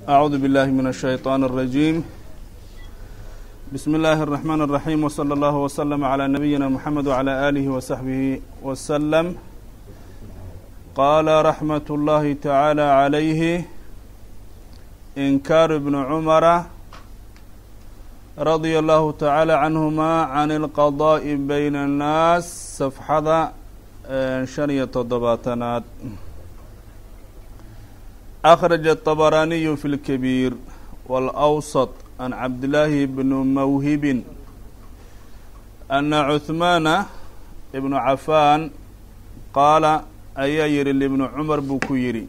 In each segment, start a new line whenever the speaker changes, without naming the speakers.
أعوذ بالله من الشيطان الرجيم بسم الله الرحمن الرحيم وصلى الله وسلم على نبينا محمد وعلى آله وصحبه وسلم قال رحمة الله تعالى عليه إنكار ابن عمر رضي الله تعالى عنهما عن القضاء بين الناس صفحة شنية تضباطنات أخرج الطبراني في الكبير والأوسط عن عبد الله بن موهب أن عثمان بن عفان قال ayaa yihi لبن cمر buu ku yidhi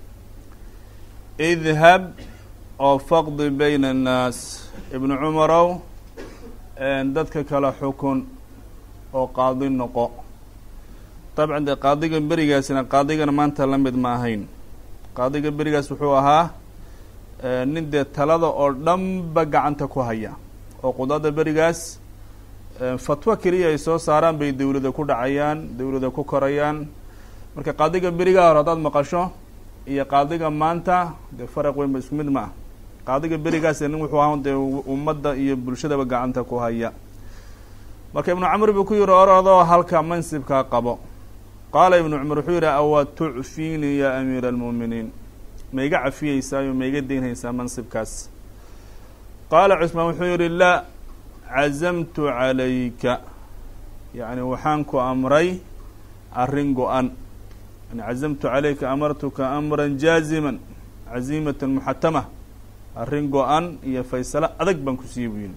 اذهب oo faqdi bayna الناas ibn cumarow dadka kala xukun oo qaadi noqo dabcan dee qaadiga berigaasina qaadigana maanta la mid ma ahayn qaadiga berigaas wuxuu ahaa nin dee talada oo dhanba gacanta ku haya oo qudaada berigaas fatwo keliya ay soo saaraan bay dawlada ku dhacayaan dawlada ku korayaan marka qaadiga berigaa hore haddaad maqasho iyo qaadiga maanta dee faraq weyn ba isku mid ma ah qaadiga berigaas nin wuxuu ahaa dee ummadda iyo bulshadaba gacanta ku haya marka ibnu camr buu ku yihi orodoo halka mansibkaa qabo qaala ibnu cumar wuxuu yihi awa tucfiini ya amiira almuuminiin ma iga cafiyeysaayo ma iga deynhaysaa mansibkaas qaala cusmaan wuxuu yihi laa cazamtu calayka yacni waxaan ku amray arrin go-an yani cazamtu calayka amartuka amran jaaziman cazimatan muxatama arrin go-an iyo faysalo adag baan ku siiye buu yihi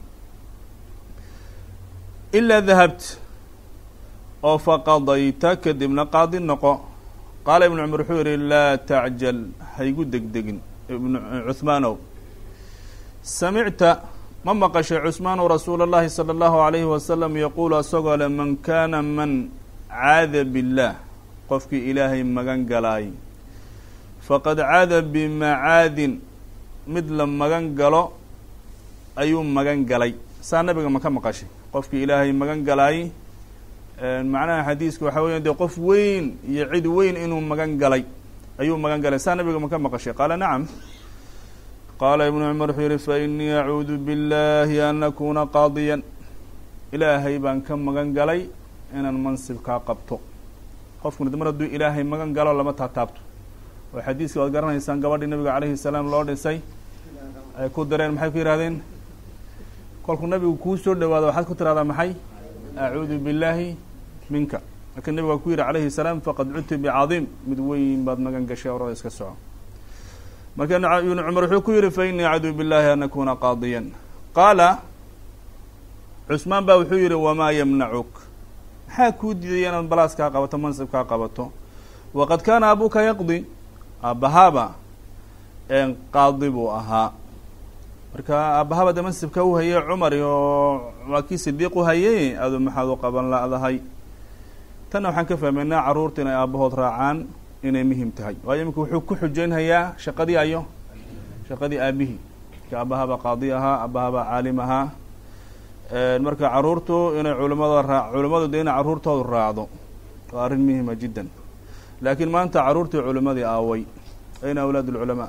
ilaa dahabt oo faqadayta kadibna qaadi noqo qaala ibnu cumar wuxuu yihi laa tacjal haygu degdegin ibnu cuhmaanow samicta ma maqashay cusmaanu rasuula اllahi salى اllahu alayhi wasalam yaquulu asagoo le man kaana man caada biاllaah qofkii ilaahay magan galaay faqad caada bimacaadin mid la magan galo ayuu magan galay saa nabiga ma ka maqashay qofkii ilaahay magan galaay macnaha xadiiska waxaa weya dee qof weyn iyo cid weyn inuu magan galay ayuu magan galay saa nabiga ma ka maqashay qaala nacam qaala ibnu cumar wuxuu yihi fa inii acuudu biاllahi an akuna qaadiyan ilaahay baan ka magan galay inaan mansibkaa qabto qofkuna mar hadduu ilaahay magan galo lama taataabto oo xadiiska waad garanaysaan gabadhii nabiga calayhi salaam loo dhisay ay ku dareen maxay ku yihahdeen kolkuu nabigu kuu soo dhawaado waxaad ku tirahdaa maxay acuudu billaahi minka marka nabig waa ku yihi calayhi salaam faqad cudti bicadiim mid weyn baad magan gashay orada iska soco marka ibnu cumar wuxuu ku yihi fa inii acduu billahi an akuna qaadiyan qaala cusmaan baa wuxuu yihi wamaa yamnacuk maxaa kuu diidaya inaad balaaskaa qabato mansibkaa qabato waqad kaana abuka yaqdi aabbahaaba qaadi buu ahaa marka aabahaba de mansibka u hayay cumar iyo waa kii sidiiq u hayay adu maxaad u qaban la-dahay tanna waxaan ka fahmaynaa carruurta inay aabahood raacaan inay muhim tahay waayo imika wuxuu ku xujeynhayaa shaqadii ayo shaqadii aabihii marka aabahaba qaadi ahaa aabahaba caalim ahaa marka carruurtu inay culimada raa culimadu de inay carruurtoodu raacdo waa arrin muhima jiddan laakiin maanta carruurtii culimadii aaway ayna awlaad اlculamaa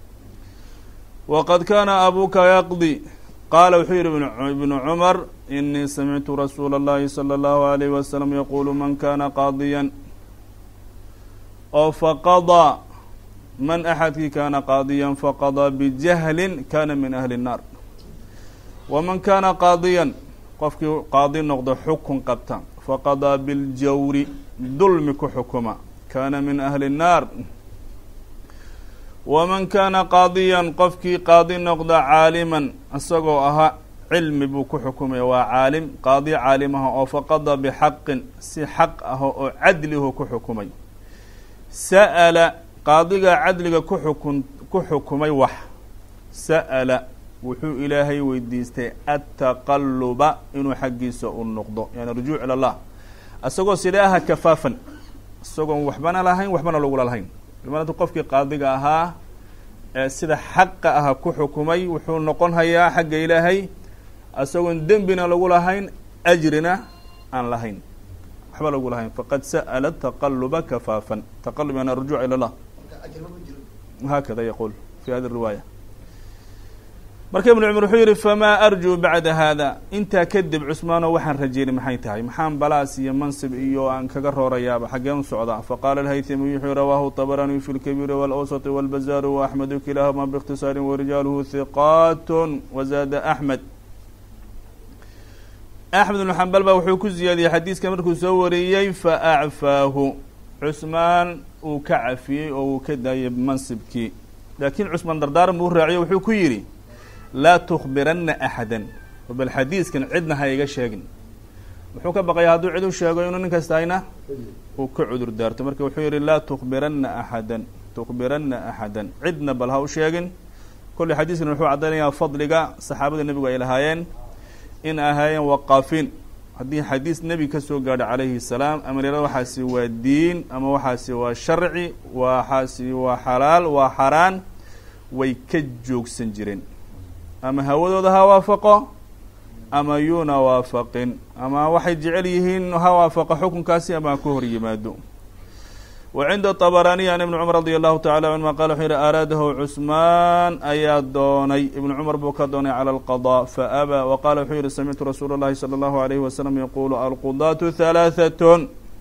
waqad kaana abuka yaqdi qaala wuxuu yihi ibnu cumar inii samictu rasuula اllahi salى اllahu alayh wasalam yaqulu man kana qaadiyan oo faqadaa man axadkii kana qaadiyan faqadaa bijahlin kana min ahli الnaar waman kana qaadiyan qofkii qaadi noqdo xukun qabta faqadaa biاljawri dulmi ku xukuma kana min ahli الnaar waman kaana qaadiyan qofkii qaadi noqda caaliman isagoo ahaa cilmi buu ku xukumaya waa caalim qaadi caalim aha oo faqada bixaqin si xaq ah oo cadlihu ku xukumay sa'ala qaadiga cadliga ku xukun ku xukumay wax sa'ala wuxuu ilaahay weydiistay attaqaluba inuu xaggiisa u noqdo yani rujuuc ila llah isagoo sidee aha kafaafan isagoon waxbana lahayn waxbana lagula lahayn imaantu qofkii qaadiga ahaa ee sida xaqa aha ku xukumay wuxuu noqon hayaa xagga ilaahay isagoon dembina lagu lahayn ajrina aan lahayn waxba lagu lahayn faqad sa'ala taqaluba kafaafan taqalub yani arjuuc ila llah hakada yaquul fi hadi riwaaya marka ibnu cumar wuxuu yihi famaa arjuu bacda haada intaa kadib cusmaano waxaan rajeynay maxay tahay maxaan balaas iyo mansib iyo aan kaga roorayaaba xaggeen u socdaa faqaala alhaytami wuxuu rawaahu طabaraniyu fi lkabiiri wاlawsط wاlbazaaru waaxmedu kilaahuma biاkhtisaari warijaaluhu hiqaat wazaada axmed axmed ibnu xambal ba wuxuu ku ziyaadiyey xadiiska markuu soo wariyey faacfaahu cusmaan uu ka cafiyey oo uu ka daayay mansibkii laakiin cusmaan dardaaran buu raaciyo wuxuu ku yidhi laa tukbiranna axada bal xadiiskan cidna ha iga sheegin wuxuu ka baqaya hadduu cid u sheego inuu nin kastayna uu ka cudur daarto marka wuxuu yihi laa tukbiranna axadan tukbiranna axadan cidna bal ha u sheegin kolley xadiiskan wuxuu caddaynayaa fadliga saxaabada nebigu ay lahaayeen in ahaayeen waqaafiin haddii xadiis nebi ka soo gaadho calayhi salaam ama lera waxaasi waa diin ama waxaasi waa sharci waxaasi waa xalaal waa xaraan way ka joogsan jireen ama hawadooda ha waafaqo ama yuuna waafaqin ama waxay jecel yihiin ha waafaqo xukunkaasi ama ha ka hor yimaado wa cinda طabaraniy an ibni cumar radi allahu tacala canhuma qala wuxuu yihi araadahu cusmaan ayaa doonay ibnu cumar buu ka doonay cala alqaضاء faabaa wa qala wuxuu yihi samictu rasuula اllahi salى اllahu alayhi wasalam yaqulu alqudaatu halaaثatn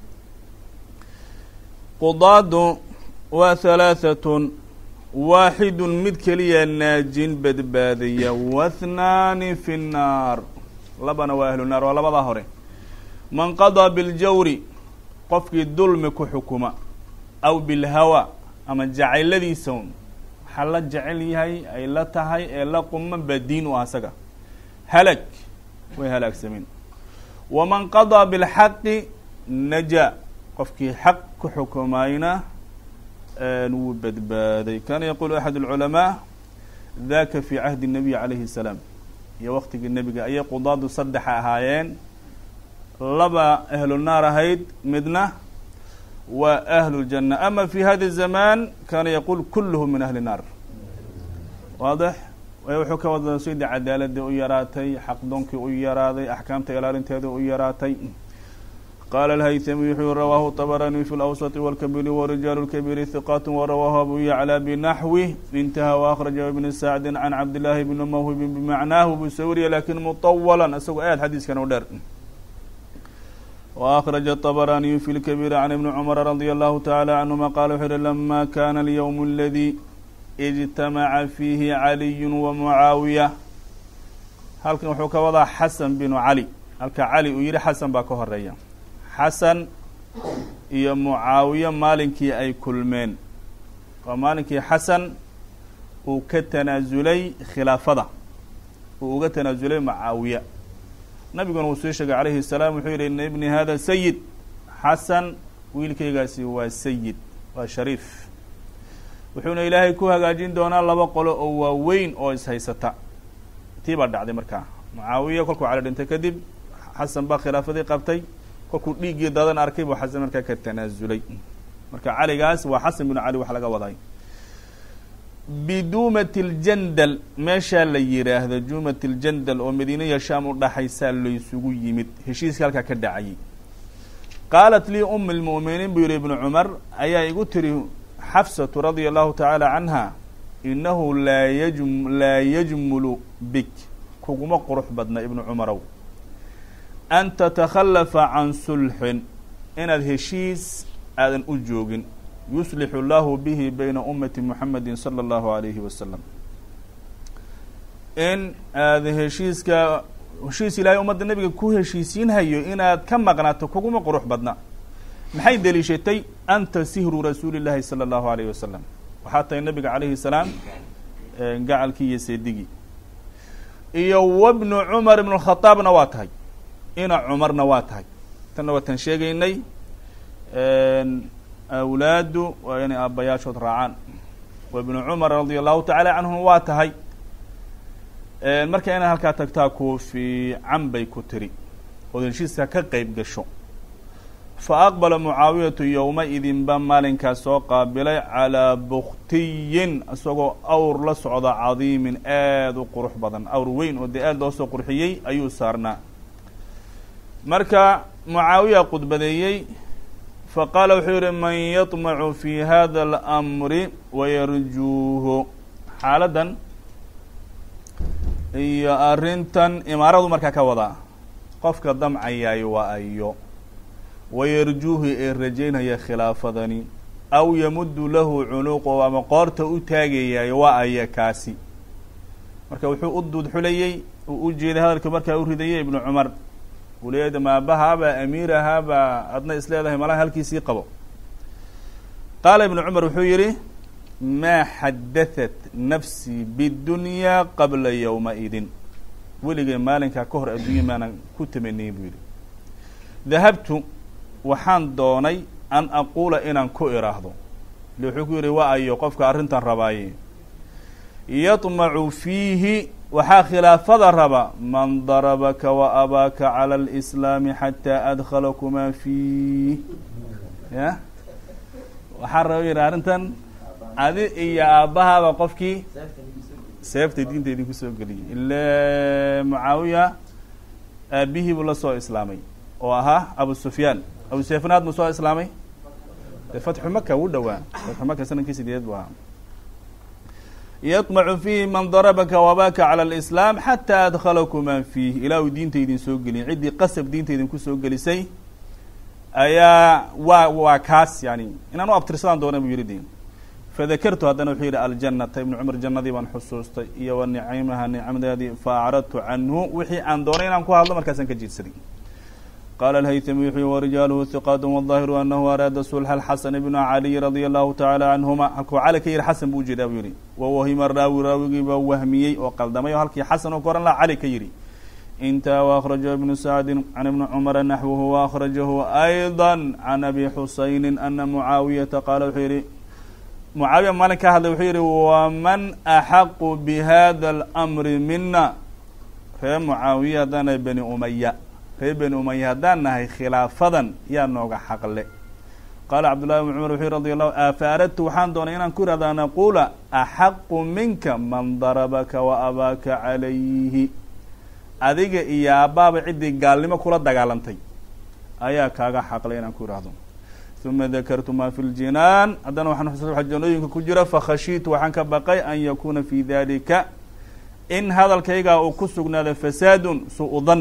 qudaadu waa halaaثatn waaxidu mid keliya naajin badbaadaya wathnaani fi nnaar labana waa ahlu naar waa labadaa hore man qadaa biاljawri qofkii dulmi ku xukuma aw bilhawa ama jacayladiisa un waxaa la jecel yahay ay la tahay ee la quman baa diin u ah asaga halag way halaagsameen waman qadaa bilxaqi naja qofkii xaq ku xukumayna wuu badbaaday kana yaqulu axad اlculamaa daka fi cahdi الnabiy calayhi الsalaam iyo waqtigii nebiga ayay qudaadu saddexa ahaayeen laba ahlu naar ahayd midna waa ahlu اljanna ama fi hada الzamaan kana yaqul kulluhu min ahli الnaar waadix wuxuu ka wada sidii cadaaladii u yaraatay xaqdoonkii u yaraaday axkaamta ilaalinteeda u yaraatay qala alhaytami wuxuu rawaahu طabaraniy fi lawsط wاlkabiri warijaalu اlkabiri hiqaat warawaahu abu yaclى binaxwih intaha waأkhraja ibn sacdi can cabdillaahi bni mawhibin bimacnaahu buu soo wariya lakin muطawala isagoo aad xadiiskan u dheer وأخرج الطبراني في الكبير عن ابن عمر رضي الله تعالى عنهما قال وxuu hi لما كان اليوم الذي اجتمع فيه علي ومعاaوية halkan wuxuu ka wadaa xaسن بن علي halka cali uu yihi xaسن baa ka horeeya xaسن iyo mucaawiye maalinkii ay kulmeen waa maalinkii xaسن uu ka tanaasulay khilaafada uu uga tanaasulay mucaawiye nabiguna uu soo sheegay calayhi الsalaam wuxuu yihi ina ibni hada sayid xasan wiilkaygaasi waa sayid waa shariif wuxuuna ilaahay ku hagaajin doonaa laba qolo oo waaweyn oo ishaysata tii baa dhacday markaa mucaawiya kolkuu cali dhintay kadib xasan baa khilaafadii qabtay kolkuu dhiiggii dadan arkay buu xasan markaa ka tanaasulay marka caligaas waa xasan binu cali wax laga waday biduumat اljandal meeshaa la yidhaahdo juumat اljandal oo madiina iyo shaam u dhaxaysaa laysugu yimid heshiiska halkaa ka dhacayay qaalat lii um اlmu'miniin buu yihi ibnu cumar ayaa igu tiri xafsatu radia allahu tacaala canha inahu laa yaj laa yajmulu bik kuguma qurux badna ibnu cumarow an tatakhallafa can sulxin inaad heshiis aadan u joogin yuslixu llahu bihi bayna ummati muxamedi salى اllahu alayhi wasalam in aad heshiiska heshiis ilaahay ummadda nebiga ku heshiisiinhayo inaad ka maqnaato kuguma qurux badna maxay deliishatay anta sihru rasuuli llahi salى اllahu alayh wasalam waxaa tahay nabiga calayhi salaam gacalkii iyo seedigii iyo wabnu cumar ibn khadaabna waa tahay ina cumarna waa tahay tanna waa tan sheegaynay awlaadu waa inay aabbayaashood raacaan wa ibnu cumar radia allahu tacaala canhum waa tahay marka inay halkaa tagtaa ku fiican bay ku tiri ood heshiiska ka qeyb gasho fa aqbala mucaawiyatu yowma-idinba maalinkaas soo qaabilay calaa buktiyin isagoo awr la socda cadiimin aada u qurux badan awr weyn oo dee aada loo soo qurxiyey ayuu saarnaa marka mucaawiya khudbadeeyey faqaala wuxuu yihi man yaطmacu fi hada اlamri wayarjuuhu xaaladdan iyo arrintan imaaradu markaa ka wadaa qofka damcayaay waa ayo wayarjuuhi ee rajaynaya khilaafadani aw yamuddu lahu cunuuqo ama qoorta u taagayaay waa aya kaasi marka wuxuu u duudxulayey uu u jeeday hadalka markaa u ridayay ibnu cumar uu leeyahay maabahaabaa amiir ahaabaa adna is leedahay malaha halkiisii qabo qaala ibnu cumar wuxuu yidhi maa xadahat nafsii bidunyaa qabla yowma-idin weligay maalinkaa ka hor adduunya maanan ku tamaniyey buu yidhi dahabtu waxaan doonay an aquula inaan ku iraahdo ile wuxuu ku yidhi waa ayo qofka arrintan rabaaye yadmacu fiihi waxaa khilaafada raba man darabaka wa abaaka cala alislaami xataa adkhalakumaa fiih ya waxaa raba yidhi arrintan adi iyo aabbahaaba qofkii seefta diinta idinku soo geliyay ile mucaawiya aabihii buu la soo islaamay oo ahaa abu sufyaan abu sufyaan buu soo islaamay de fatxu maka wuu dhowaa fatxu maka sanadkii sideed buu ahaa yطmcu fiihi man darabaka wabaka calى اlislaam xataa adkhalakumaa fiih ilaa uu diinta idin soo geliyay ciddii qasab diinta idinku soo gelisay ayaa waa waa kaas yani inaan u abtirsadaan doona buu yihi de fadakartu haddana wuxuu yihi aljanata ibnu cumar jannadii baan xusuustay iyo wa nicamaha nicmadeedii faacradtu canhu wixii aan doonay inaan ku hadlo markaasaan ka jiidsaday qala alhaytami wuxuu warijaaluhu hiqaat wاظaahiru anahu araada sulxa xasan bn caliy radia allahu tacaala canhuma halkuu cali ka yihi xasan buu ujeedaa buu yihi wawahima raawi raawigiibaa wahmiyey oo qaldamay oo halkii xasan oo ka oran laha cali ka yihi intaha waأkhrajahu ibnu sacdi can ibni cumara naxwuhu waأkhrajahu ayضa can abi xusayni ana mucaawiyata qaala wuxuu yihi mucaawiya maalin ka hadlay wuxuu yihi waman axaqu bihada اlmri mina ree mucaawiya haddaana bani umaya reer beni umaya haddaan nahay khilaafadan yaa nooga xaqle qaala cabdullahi bn cumar wuxuu radi allahu afa aradtu waxaan doonay inaan ku ihahda an aquula axaqu minka man darabaka wa abaaka calayhi adiga iyo aabbaaba ciddii gaalnimo kula dagaalantay ayaa kaaga xaqlay inaan ku ihahdo uma dakartu ma fi ljinaan haddana waxaan xusuusta waxa janooyinka ku jira fakhashiitu waxaan ka baqay an yakuna fi dalika in hadalkaygaa uu ku sugnaado fasaadun su-u dan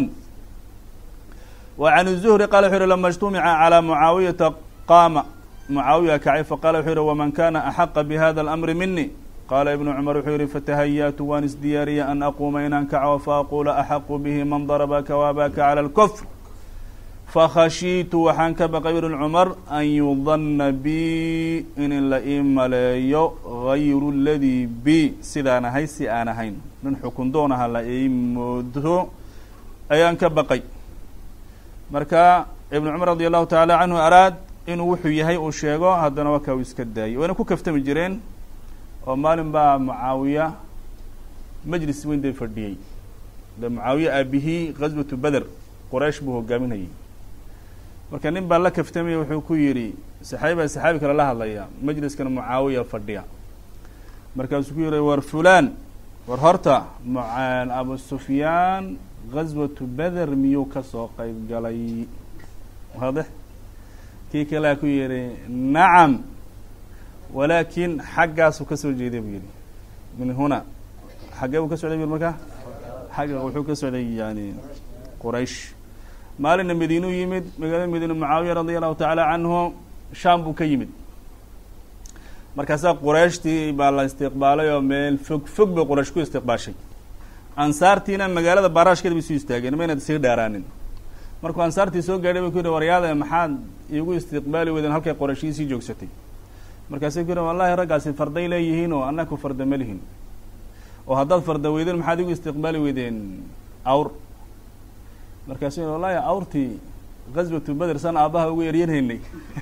وعن الزهري qال وxu yhi لma اجتمca عlى معaaوiyةa qاma معaawiya kacay faqala wuxuu yihi وman kana أxaqa bhada الأمri mini qala iبن cmر wuxuu yihi fatahayأtu waan isdiyaariya an aquma inaan kaco faaqula أxaqu bhi man darبaka وabaka عlى الكfr fakhashiitu waxaan ka baqay iبn cmر an yudana bi in la ii maleeyo غayru اladي b sidaan ahay si aan ahayn nin xukun doonaha la ii moodo ayaan ka baqay marka ibn cumar radi allahu taعala canhu araad inuu wuxuu yahay uu sheego haddana wakaa uu iska daayay wayna ku kaftami jireen oo maalin baa mucaawiya majlis weyn dee fadhiyey de mucaawiya aabihii gazwatu beder qoraysh buu hogaaminayay marka nin baa la kaftamaya wuxuu ku yidhi saxaabi baa saxaabi kale la hadlaya majliskan mucaawiya fadhiya markaasuu ku yihi war fulan war horta abu sufyaan gazwatu beder miyuu kasoo qeyb galay waadix kii kalea ku yihi nacam walaakin xaggaasuu kasoo jeeday buu yihi min huna xaggee buu ka socday bu markaa xagga wuxuu ka socday yani quraysh maalina madiinu yimid magaalada madiine mucaawiya radia allahu tacaala canhu sham buu ka yimid markaasaa qurayshtii baa la istiqbaalay oo meel fog fog bay quraysh ku istiqbaashay ansaartiina magaalada baaraashkeeda bay soo istaageen mayna sii dheeraanin markuu ansaartii soo gaadhay bay ku yihi waryaada maxaad iigu istiqbaali weydeen halkay qorashii sii joogsatay markaasay ku yihi wallahi raggaasi farday leeyihiin oo annaku farda ma lihin oo haddaad farda weydeen maxaad igu istiqbaali weydeen awr markaasu yihi wallahi awrtii gazwatu beder san aabaha ugu eryanhaynay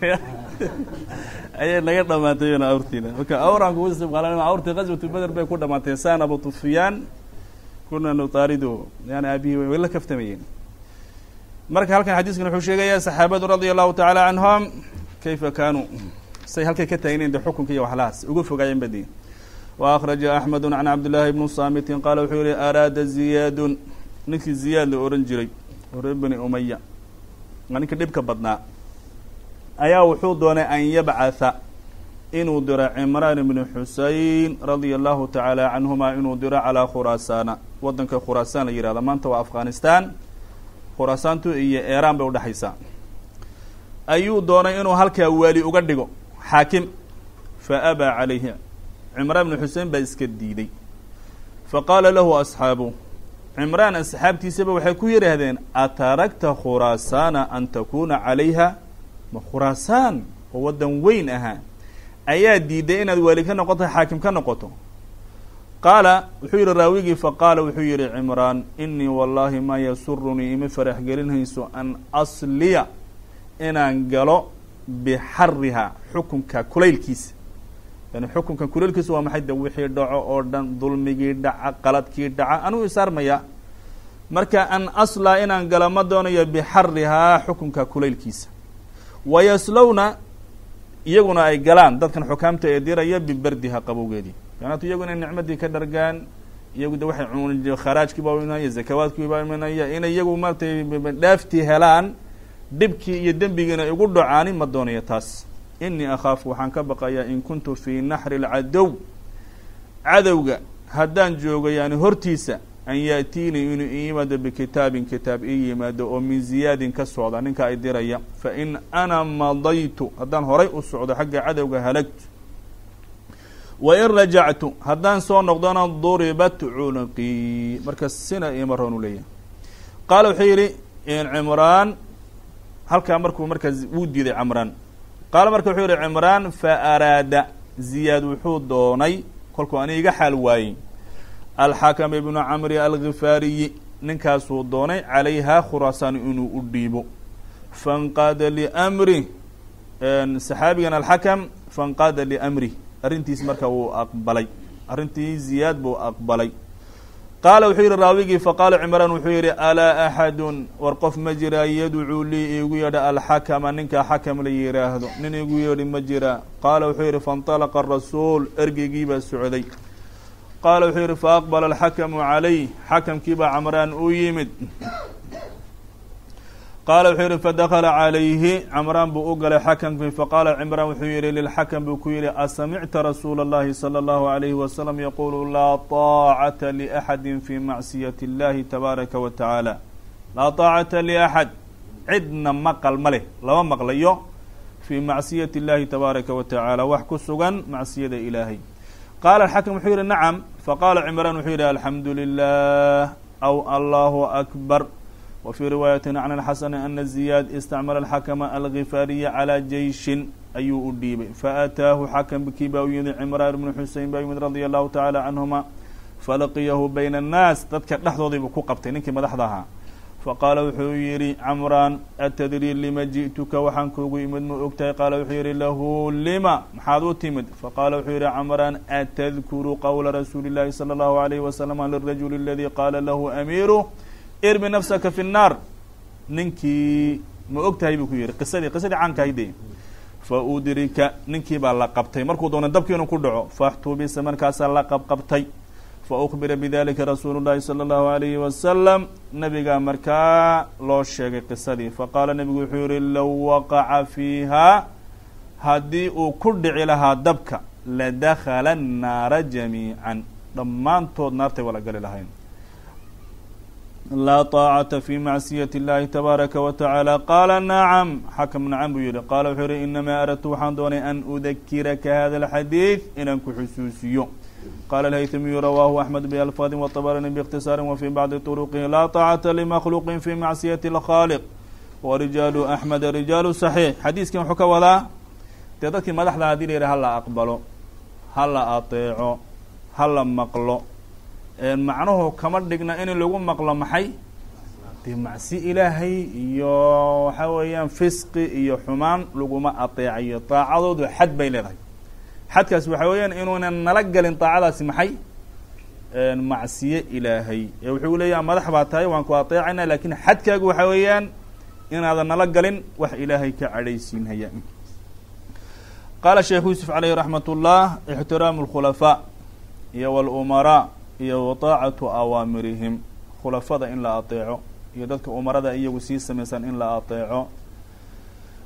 ayay naga dhamaatay awrtiina marka awraan kugu istiqbaalan awrtii gazwatu beder bay ku dhamaatay san abu sufyaan kuna nutaaridu yani aabihii way la kaftamayeen marka halkan xadiiskan wuxuu sheegayaa saxaabadu radia allahu tacaala canhum kayfa kaanuu say halkay ka taagnayn de xukunka iyo waxlahaas uga fogaayeen badi wa akhraja axmedu can cabdillaahi bni saamitin qaala wuxuu yihi araada ziyaadun ninkii ziyaad la ohan jiray oo reer bani umaya waa ninka dhibka badnaa ayaa wuxuu doonay an yabcatha inuu diro cimraan ibni xusein radia allahu tacaala canhuma inuu diro calaa khuraasaana waddanka khuraasaan la yihahda maanta waa afghanistan khuraasaantu iyo eeraan bay udhexaysaa ayuu doonay inuu halkaa waali uga dhigo xaakim fa abaa calayhi cimraan ibni xusein baa iska diiday fa qaala lahu asxaabu cimraan asxaabtiisaba waxay ku yidhaahdeen ataragta khuraasaana an takuuna calayha ma khuraasaan oo waddan weyn ahaa ayaa diiday inaad waali ka noqoto xaakim ka noqoto qaala wuxuu yihi raawigii faqaala wuxuu yihi cimraan inii wallahi maa yasurunii ima farax gelinayso an asliya inaan galo bixariha xukunka kulaylkiisa yani xukunka kulaylkiisa waa maxay de wixii dhaco oo dhan dulmigii dhaca qaladkii dhaca anuu isaarmaya marka an aslaa inaan galo ma doonayo bixarihaa xukunka kulaylkiisa wayaslowna iyaguna ay galaan dadkan xukaamta ee diraya biberdiha qabowgeedii yaanatu iyagu inay nicmadii ka dhargaan iyagu de waxay cun kharaajkiiba imanaya zakawaadkiiba imanaya inay iyagu maaratay dhaaftii helaan dhibkii iyo dembigiina igu dhacaani ma doonayo taas inii akhaafu waxaan ka baqayaa in kuntu fii naxri lcadow cadowga haddaan joogo yani hortiisa an yaatiinii inuu ii yimaado bikitaabin kitaab ii yimaado oo min ziyaadin ka socda ninka ay diraya fa in ana madaytu haddaan horay u socdo xagga cadowga halagtu wa in rajactu haddaan soo noqdona duribat cunuqii marka sina ima roon u leeyahay qaala wuxuu yidhi cimraan halkaa markuu markaa wuu diiday cimraan qaala marka wuxuu yihi cimraan fa araada ziyaad wuxuu doonay kolkuu ani iga xaal waayey alxakam ibnu camri algifaariyi ninkaasuu doonay calayha khuraasaan inuu u dhiibo fanqaada liamri saxaabigan alxakam fanqaada liamri arrintiis marka wuu aqbalay arrintii ziyaad buu aqbalay qaala wuxuu yihi raawigii faqaala cimraan wuxuu yihi alaa axadun war qof ma jiraa yadcuu lii iigu yadha alxakama ninka xakam la yihaahdo nin igu yeedhi ma jiraa qaala wuxuu yihi faاnطalaqa rasuul ergeygii baa socday qaala wuxuu yihi faaqbala alxakamu calayh xakamkii baa camraan u yimid qaala wuxuu yihi fadakala calayhi camraan buu u galay xakamkii faqaala cimraan wuxuu yihi lilxakam buu ku yihi asamicta rasuula اllahi salى اllahu عalayhi wasalam yaqulu laa طaacata liaxadi fi macsiyati اllahi tabaaraka wa tacaala laa طaacata liaxad cidna maqal ma leh lama maqlayo fii macsiyati اllahi tabaaraka wa tacaala wax ku sugan macsiyada ilaahay qaala alxakam wuxuu yihi nacam faqaala cimraan wuxuu yihi alxamdu lilah aw allahu akbar wa fii riwaayati can alxasani ana ziyaad istacmala alxakama algifaariya calaa jeyshin ayuu u dhiibay faataahu xakamkii baa u yimid cimraan ibnu xusein baa yimid radia allahu tacaala canhuma falaqiyahu bayna annaas dadka dhexdoodiibuu ku qabtay ninkii madaxda ahaa faqaala wuxuu yihi camraan atadrii lima ji'tuka waxaan kuugu imid ma ogtahay qaala wuxuu yihi lahu lima maxaad u timid faqaala wuxuu yihi camraan atadkuru qowla rasuuli اllahi salى اllahu alayhi wasalama lirajuli aladi qaala lahu amiiru irmi nafsaka fi nnaar ninkii ma og tahay buu ku yihi qisadii qisadii caankahayde fa udrika ninkii baa la qabtay markuu doona dabkii inuu ku dhaco faxtubisa markaasaa la qabqabtay faukbira bidalika rasuulu llahi salى اllahu alayhi wasalam nabigaa markaa loo sheegay qisadii faqaala nebigu wuxuu yihi low waqaca fiiha haddii uu ku dhici lahaa dabka ladakala الnaara jamiican dhammaantood naartay wala gali lahayn laa طaacata fi macsiyati اllahi tabaaraka wa tacaala qaala nacam xakam nacam buu yihi qaala wuxuu yihi inamaa aradtu waxaan doonay an udakiraka hada اlxadiid inaan ku xusuusiyo qala alhaytamiyu rawaahu axmed bialfaadi wطabarani biاkhtisaari wa fii bacdi طuruqihi laa طaacata limakhluqin fi macsiyati اlkhaaliq wa rijaalu axmeda rijaalu صaxiix xadiiskan wuxuu ka wadaa dee dadkii madaxda hadii la yihi hala aqbalo hala ateeco hala maqlo macnuhu kama dhigna in lagu maqlo maxay dee macsi ilaahay iyo waxa weeyaan fisqi iyo xumaan laguma ateecayo daacadoodu xad bay leedahay xadkaas waxa weeyaan inuunan nala gelin daacadaasi maxay macsiye ilaahay ee wuxuu leeyaha madax baa tahay waan ku ateecayna lakin xadkaagu waxa weeyaan inaadan nala galin wax ilaahay ka cadhaysiinhaya qaala sheekh yuusuf caleyhi raxmat ullah ixtiraamu اlkhulafaa iyo wاlumaraa iyo wataacatu awaamirihim khulafada in la ateeco iyo dadka umarada iyagu sii samaysan in la ateeco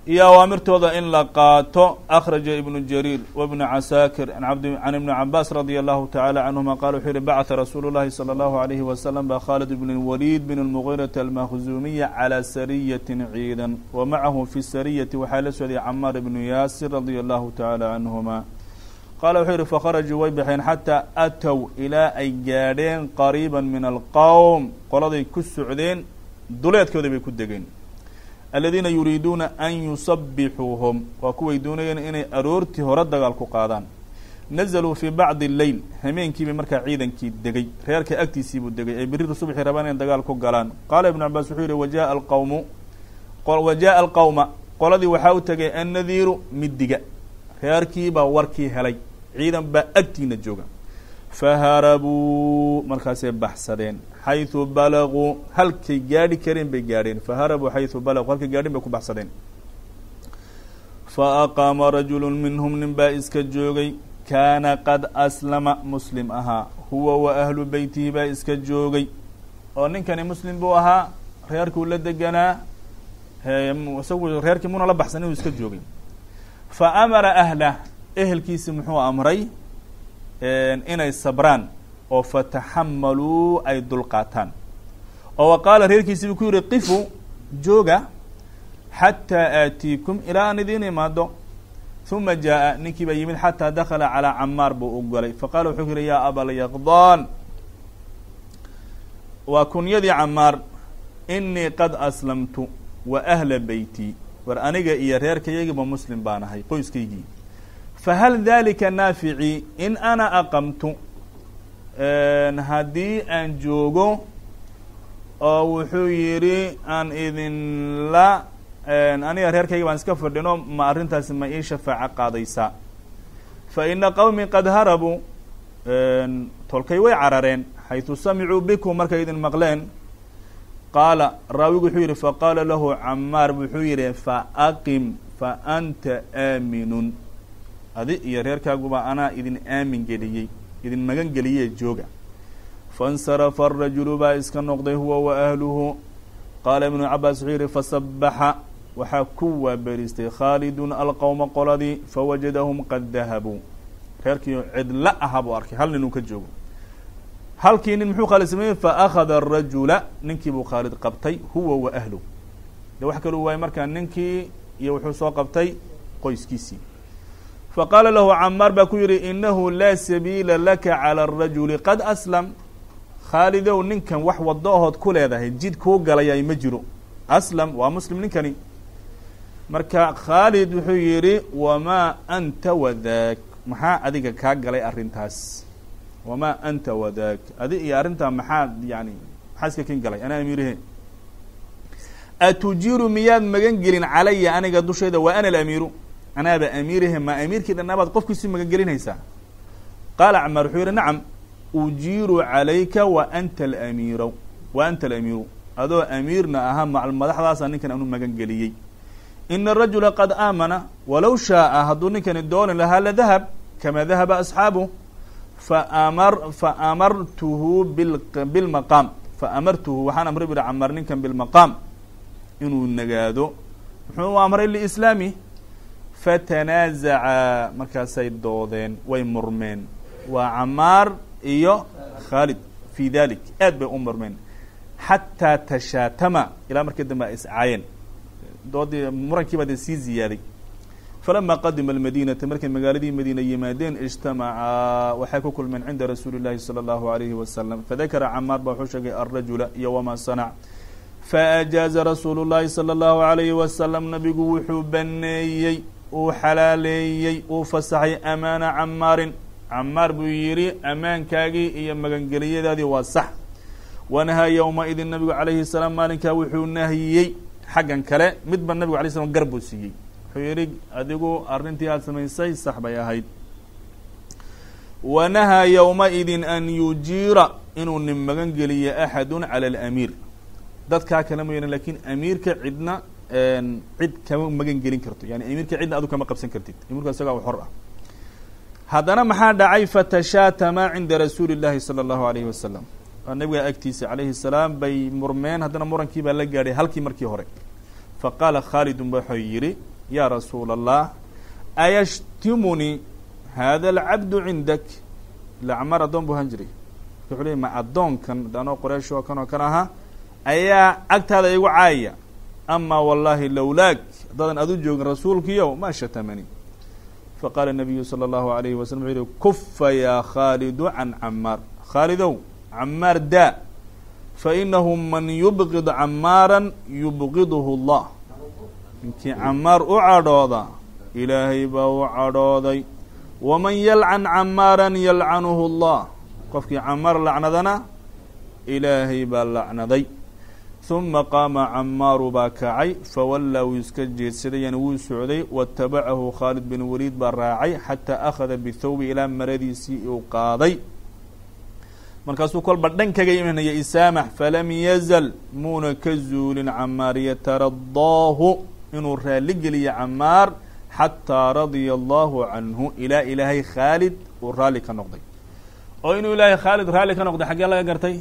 iyo awaamirtooda in la qaato akhraja ibnu jariir wbnu casaakir can ibni cabaas radia allahu tacala canhuma qala wuxuu yihi bacata rasuulu llahi salى allahu alayhi wasalam ba khalid bn waliid bn اlmugiirati almakhzuumiya calى sariyatin ciidan wa macahu fi sariyati waxaa la socday camaar ibnu yaasir radia allahu tacala canhuma qaala wuxuu yihi fakharajuu way baxeen xataa atow ilaa ay gaadheen qariiba min alqowm qoladay ku socdeen duleedkooda bay ku degeen aladiina yuriiduuna an yusabixuuhum waa kuway doonayeen inay aroortii hore dagaal ku qaadaan nazaluu fii bacdi leyl hameenkiibay markaa ciidankii degay reerka agtiisiibuu degay ay beriru subxi rabaan inay dagaal ku galaan qaala ibnu cabaas wuxuu yihi wajaءa alqawmu wajaءa alqowma qoladii waxaa u tegay annadiiru midiga reerkiibaa warkii helay ciidan baa agtiina jooga faharabuu markaasay baxsadeen xayثu balaguu halkay gaadhi kareen bay gaadheen faharabuu xayثu balaguu halkay gaadhin bay ku baxsadeen faaqaama rajulu minhum nin baa iska joogay kaana qad aslama muslim ahaa huwa wa ahlu beytihi baa iska joogay oo ninkani muslim buu ahaa reerkuu la deganaa isagu reerkii muna la baxsan inuu iska joogay fa amara ahlah ehelkiisi muxuu amray inay sabraan oo fataxamaluu ay dulqaataan oo wa qaala reerkiisi buu ku yihi qifu jooga xataa aatiikum ilaa aan idiin imaado uma jaaءa ninkii baa yimid xataa dakala calىa camaar buu u golay faqala wuxuu ku yihi yaa abalyaqdaan waa kunyadii camaar inii qad aslamtu wa ahla beyti war aniga iyo reerkayagiiba muslim baan ahay qoyskaygii fahal dalika naafici in ana aqamtu haddii aan joogo oo wuxuu yidhi aan idinla aniga reerkayga baan iska fadhino ma arrintaasi ma ii shafaaco qaadaysaa fa ina qowmi qad harabuu tolkay way carareen xayثu samicuu bikum markay idin maqleen qaala raawigu wuxuu yihi faqaala lahu camaar wuxuu yihi faaqim fa anta aaminun adi iyo reerkaaguba anaa idin aamin geliyey idin magan geliyee jooga faاnsarafa الrajulu baa iska noqday huwa wa ahluhu qaala ibnu cabaas wuxuu yihi fasabaxa waxaa ku waaberistay khaalidun alqowma qoladii fawajadahum qad dahabuu reerkii cidla aha buu arkay hal nin uu ka joogo halkii nin muxuu khaalid sameeyey faأkhada الrajula ninkii buu khaalid qabtay huwa wa ahluh de wax kalu waayey markaa ninkii iyo wuxuu soo qabtay qoyskiisii faqaala lahu camaar baa ku yihi inahu laa sabiila laka calى الrajuli qad aslam khaalidow ninkan wax wado ahood ku leedahay jid kuu galayay ma jiro aslam waa muslim ninkani marka khaalid wuxuu yihi wamaa anta wadaak maxaa adiga kaa galay arrintaas wamaa anta wadaak adi iyo arrintaa maxaa yani maxaa iska kin galay anaa amiirihe atujiiru miyaad magan gelin calaya aniga dushayda wa ana alamiiru anaaba amiirihe ma amiirkii dhanaabaad qofkiisi magan gelinaysaa qaala camaar wuxuu yihi nacam ujiiru calayka wa anta alamiiro wa anta alamiiru adoo amiirna ahaa macal madaxdaasa ninkan anu magan geliyey ina arajula qad aamana walow shaaa hadduu ninkani dooni lahaa ladahab kama dahaba asxaabu faamar faamartuhu bilmaqaam faamartuhu waxaan amray bu hi camaar ninkan bilmaqaam inuu nagaado muxuu amray lislaami fatanaazacaa markaasay doodeen way murmeen waa camaar iyo khaalid fi dalik aad bay u murmeen xataa tashaatama ilaa markii dambe ay iscaayeen doodii murankiiba dee sii ziyaaday falama qadima almadinata markay magaaladii madiina yimaadeen ijtamacaa waxay ku kulmeen cinda rasuuli llahi salى اllahu alayhi wasalam fadakara camaar baa wuxuu sheegay alrajula iyo wama sanac faajaaza rasuulu llahi salى اllahu alayhi wasalam nabigu wuxuu baneeyey uu xalaaleeyey uu fasaxay amaana camaarin camaar buu yidhi ammaankaagii iyo magangeliyadaadii waa sax wanahaa yowma idin nabigu calayhi salaam maalinkaa wuxuu nahiyey xaggan kale midba nabigu alay slam gar buu siiyey wuxuu yidhi adigu arrintii aada samaysay sax bay ahayd wanahaa yowma idin an yujiira inuu nin magan geliyo axadun cala alamiir dadkaa kale mooyaane lakin amiirka cidna cid kama magan gelin karto yani amiirka cidna adu kama qabsan kartid amiirka isagaa xor ah haddana maxaa dhacay fatashaatama cinda rasuuli llahi salى اllahu alayhi wasalam waa nabiga agtiisa calayhi salaam bay murmeen haddana murankii baa la gaadhay halkii markii hore faqaala khaalidun ba wuxuu yihi yaa rasuula allah ayashtimunii hada alcabdu cindak ila camaar addoon buu ahaan jiray wuxuu leey ma addoonkan anoo qoraysh oo kan oo kan ahaa ayaa agtaada igu caayaya ama wallahi lowlaag haddaadan adu joogin rasuulkiyo ma shatamani faqaala nabiyu salى اllahu alayhi wasalam wuxuu yihi kufa yaa khaalidu can camaar khaalidow camaar daa fainahu man yubqid camaara yubqidhu اllah ninkii camaar u cadhooda ilaahay baa u cadhooday waman yalcan camaara yalcanuhu اllah qofkii camaar lacnadana ilaahay baa lacnaday huma qaama camaaru baa kacay fawallaa wuu iska jeedsaday yani wuu socday watabacahu khaalid bin waliid baa raacay xataa akhada bithawbi ilaa maradiisii uu qaaday markaasuu kolba dhan kaga imanaya isaamax falam yazal muuna ka zuulin camaar yataradaahu inuu raali geliya camaar xataa radia allahu canhu ilaa ilaahay khaalid uu raalli ka noqday oo inuu ilaahay khaalid raalli ka noqday xaggee laga gartay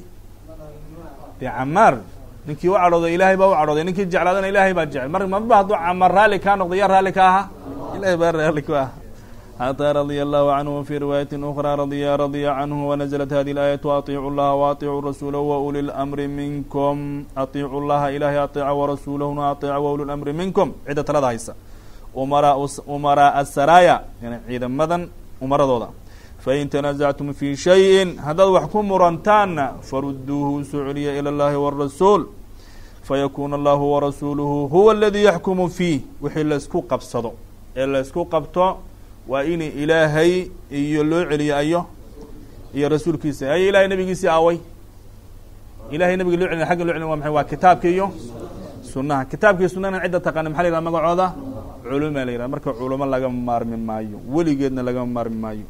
dee camaar ninkii u cadhooday ilaahay baa u cadhooday ninkii jeclaadana ilaahay baa jecel mar marba hadduu camaar raalli kaa noqday yaa raalli ka ahaa ilahay baa raalli ku ah xatىa radya allahu canhu wfي riwaayaةi أkrى radya radya canhu wanazlat hadi اlaayaة aطiicu llaha waطiicuu rasuulahu wauli اlamri minkum aطiicu llaha ilahay aطeeca warasuulahuna aطeeca wauli اlamri minkum cidda talada haysa umara umaraaءa saraaya yani ciidamadan umaradooda fain tanazactum fi shayin haddaad wax ku murantaanna faruduuhu usoo celiya ilى اllahi wالrasuul fayakuna allahu warasuuluhu huwa اladii yaxkumu fiih wixii laisku qabsado ee laisku qabto waa in ilaahay iyo loo celiyo ayo iyo rasuulkiisa ayo ilahay nabigiisii aaway ilahay nabiga loo celiy agga loo celiy wa maxay waa kitaabka iyo sunaha kitaabka iyo sunahana cidda taqaana maxa la yidhaha magacooda culuma la yidhaha marka culamo lagama maarmi maayo weligeedna lagama maarmi maayo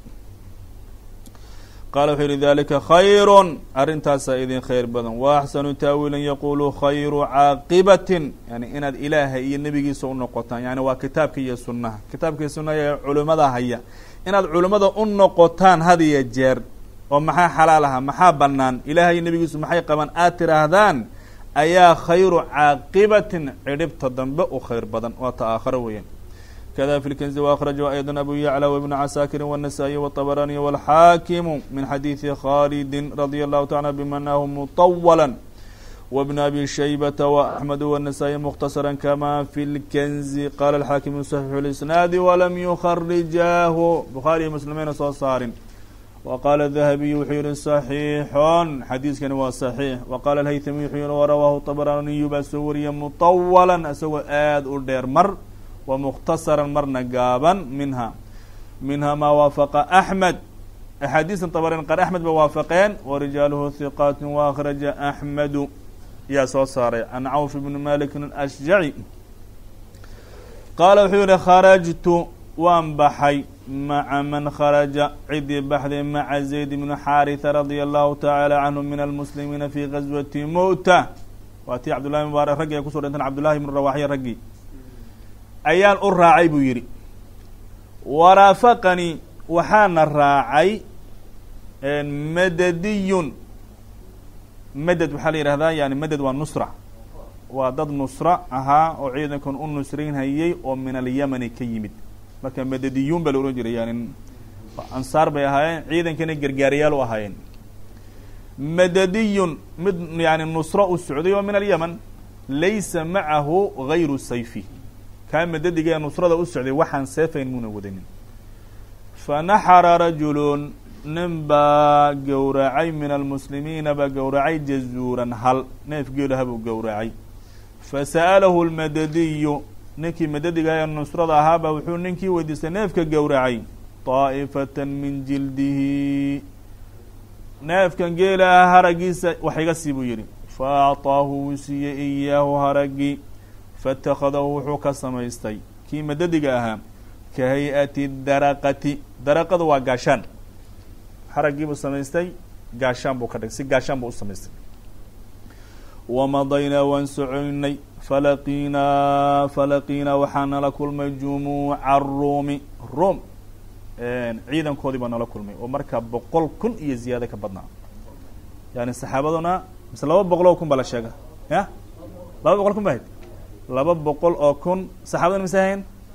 qaala wuxuu yihi dalika khayru arrintaasaa idin khayr badan wa axsanu taawiilan yaqulu khayru caaqibatin yani inaad ilaahay iyo nebigiisa u noqotaan yani waa kitaabka iyo sunaha kitaabka iyo sunaha ee culimada haya inaad culimmada u noqotaan had iyo jeer oo maxaa xalaal aha maxaa banaan ilaahay iyo nebigiisu maxay qabaan aad tiraahdaan ayaa khayru caaqibatin cidhibta dambe u khayr badan waa ta aakharo weeyaan kda في الكنز وأkرجه أيضا أbو يعلى وبن عساkر والنسائي والطبراني والحاkم من xadيiث خالد رضي الله تعالى بمناه مطولا وابن أبي شhيبة وأحمد والنسائي مختصرا كما في الكنز qال الحاkم صحيح الإسناaد ولم يخرجاه بخاري مسلمeyna soo saarin وqال الذهبي wuxuu yihi صحيiح xadiiskani waa صحيiح وqال الhyثمي wuxuu yihi وrawاه طبرانiي baa soo wariya مطولا isagoo aad u dheer mar ومkhتصرا marna gaaban minha minha ma waafaqa أحmed أxaadiiثa طبرين qaar أحmed ba waafaqeen وrijaaluhu ثiqاat وأkرaجa أحmedu yaa soo saaray عan cawف بن malik الأشجعي qaala wuxuu yihi kharajtu waan baxay maca man kharaja cidii baxday maca زayd بن xاariثة radي الlahu taعaalى canhu min الmسlimiina fi غaswaةi mؤta waa tii cabdالlahi mubaarak raggi ay kusoo dhinteen cabdالlahi بن rawaxya raggii ayaan u raacay buu yidhi waraafaqanii waxaana raacay madadiyun maded waxaa la yihahdaa yani maded waa nusra waa dad nusra ahaa oo ciidankan u nusraynhayay oo min alyamani ka yimid marka madadiyuun baa la ohan jiray yani ansaar bay ahaayeen ciidankana gargaarayaal u ahaayeen madadiyun mid yani nusro u socday oo min alyaman laysa macahu gayru sayfi kaa madadiga ee nusrada u socday waxaan seefayn muuna wadanin fanaxara rajulun nin baa gowracay min almuslimiina baa gowracay jazuuran hal neef geelaha buu gowracay fasa'alahu lmadadiyu ninkii madadiga ee nusrada ahaabaa wuxuu ninkii weydiistay neefka gowracay daa'ifatan min jildihi neefkan geelaha haragiisa wax iga sii buu yidhi fa acطaahu wuu siiyey iyaahu haragii faاtakadahu wuxuu ka samaystay kii madadiga ahaa ka hay-ati daraqati daraqadu waa gaashaan xaraggiibuu samaystay gaashaan buu ka dhigay si gaashaan buu u samaystay wamadaynaa waan socoynay falaqiinaa falaqiinaa waxaa nala kulmay jumuuca ruumi ruum ciidankoodii baa nala kulmay oo markaa boqol kun iyo ziyaado ka badnaa yani saxaabaduna mise laba boqol oo kun baa la sheega ya laba boqol kun ba hayd laba boqol oo kun saxaabadana mise ahayn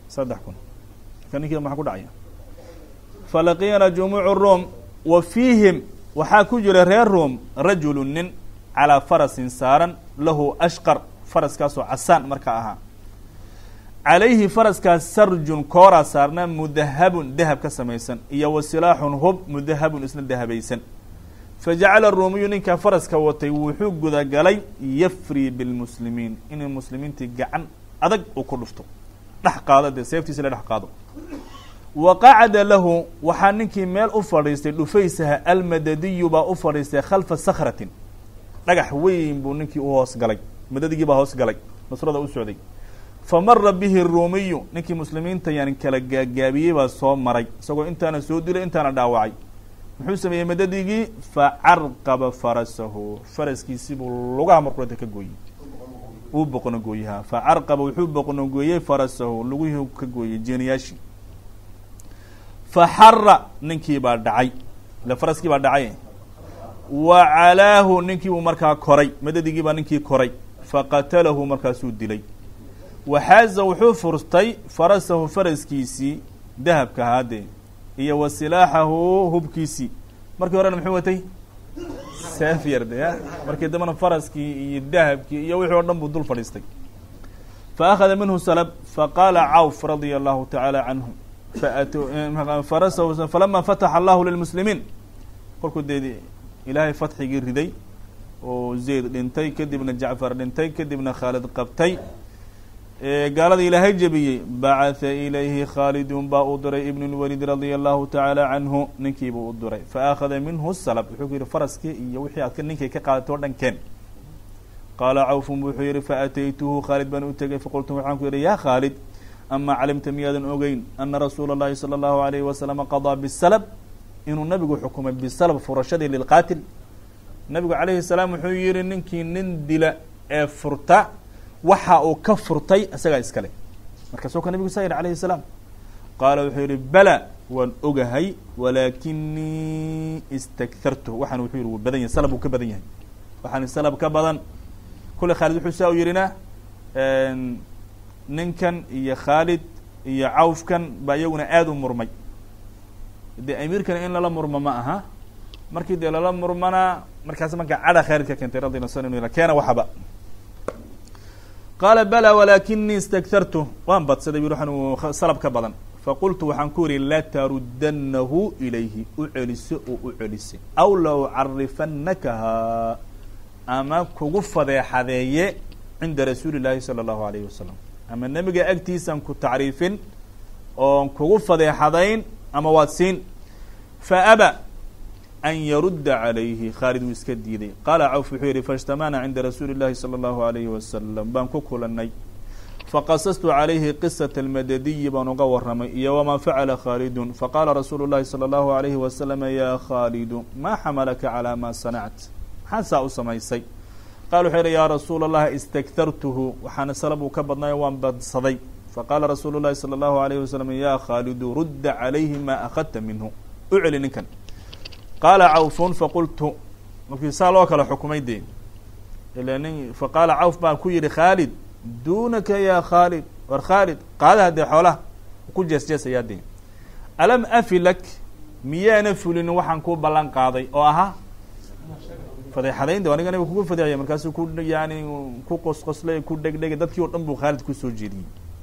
saddex kun marka ninkiiba maxaa ku dhacaya falaqiyana jumuucu rum wa fiihim waxaa ku jira reer rum rajulu nin calaa farasin saaran lahu ashqar faraskaasoo casaan markaa ahaa calayhi faraskaas sarjun kooraa saarnaa mudahabun dahab ka samaysan iyo wa silaaxun hub mudahabun isna dahabaysan fa jacala ruumiyu ninkaa faraska watay wuxuu gudagalay yafrii bilmuslimiin inay muslimiintii gacan adag uu ku dhufto dhex qaado dee seeftiisa la dhex qaado wa qacada lahu waxaa ninkii meel u fadhiistay dhufaysaha almadadiyu baa u fadhiistay khalfa sakratin dhagax weyn buu ninkii u hoos galay madadigii baa hoos galay nusrada u socday fa mara bihi ruumiyu ninkii muslimiinta yani kala gaagaabiyey baa soo maray isagoo intaana soo dilay intaana dhaawacay muxuu sameeyey madadigii fa carqaba farasahu faraskiisii buu lugaha markuata ka gooyey uu boqno gooyaha fa carqaba wuxuu boqno gooyey farasahu lugihii ka gooyey jeeniyaashii fa xara ninkii baa dhacay ile faraskii baa dhacay wa calaahu ninkii buu markaa koray madadigii baa ninkii koray faqatalahu markaasuu dilay waxaaza wuxuu furtay farasahu faraskiisii dahabka haadee iyo wa silaaxahu hubkiisii markii horena muxuu watay seefyar de ya markii dambena faraskii iyo dahabkii iyo wixii o dhan buu dul fadhiistay fa akhada minhu salab faqaala cawf radia allahu tacaala canhu farasahu falama fataxa allahu lilmuslimiin kolkuu dee ilaahay fatxigii riday oo zayd dhintay kadibna jacfar dhintay kadibna khaalid qabtay gaalada ilaahay jebiyey bacatha ilayhi khaalidun baa u diray ibn lwalid radia allahu tacaala canhu ninkiibuu u diray fa akhada minhu salab wuxuu ku yihi faraskii iyo wixii aad ninkay ka qaadatay o dhan keen qaala cawfun wuxuu yihi faataytuhu khaalid baan u tegay faqultu waxaan ku yihi ya khaalid ama calimta miyaadan ogeyn ana rasuula اllahi salى اllahu alayhi wasalama qadaa bisalab inuu nabigu xukumay bisalab furashadii lilqaatil nabigu calayhi salaam wuxuu yihi ninkii nin dila ee furta waxa uu ka furtay isagaa iskale markaasoo ka nabigu saa yihi alayhi salaam qaala wuxuu yihi bala waan ogahay walaakinii istakhartu waxaan wuxuu yihi wuu badan yahay salab uu ka badan yahay waxaan salab ka badan kule khaalid wuxuu saa u yihina ninkan iyo khaalid iyo cawfkan baa iyaguna aada u murmay dee amiirkana in lala murmo ma aha markii dee lala murmana markaas marka cadha khaalid ka keentay radi la sal keena waxaba qaala bala walaakinii istakhartu waan badsaday bui waxaan salab ka badan faqultu waxaan ku yihi latarudanahu ilayhi u celiso oo u celisay aw la ucarifannakaha ama kugu fadeexadeeye cinda rasuuli llaahi sala allahu alayhi wasalam ama nebiga agtiisaan ku tacriifin oon kugu fadeexadayn ama waad siin fa aba an yarudda calayhi khaalid wuu iska diiday qaala cawf wuxuu yihi faاjtamacna cinda rasuuli اllahi salى اllahu alayhi wasalam baan ku kulanay faqasastu calayhi qisata almadadiyi baan uga warramay iyo wamaa facala khaalidun faqaala rasuulu llahi salى اllahu alayhi wasalama ya khaalidu ma xamalaka calى ma sanact maxaa saa u samaysay qala wuxuu yihi ya rasuula اllahi istakhartuhu waxaana salab uu ka badnayo waan badsaday faqaala rasuulu llahi salى اllahu alayhi wasalam ya khaalidu rudda calayhi ma akhadta minhu u celi ninkan qaala cawfun faqultu markii saa loo kala xukumay dee ila nin faqaala cawf baan ku yihi khaalid dunaka ya khaalid war khaalid qaadaha dee xoolaha ku jees jeesayaa dee alam afilak miyaana fulinin waxaan kuu ballan qaaday oo ahaa fadeexadayn de aniga nabiga kugu fadeexaya markaasuu ku yani ku qosqoslay ku dhegdhegay dadkii oo dhan buu khaalid kusoo jeediyey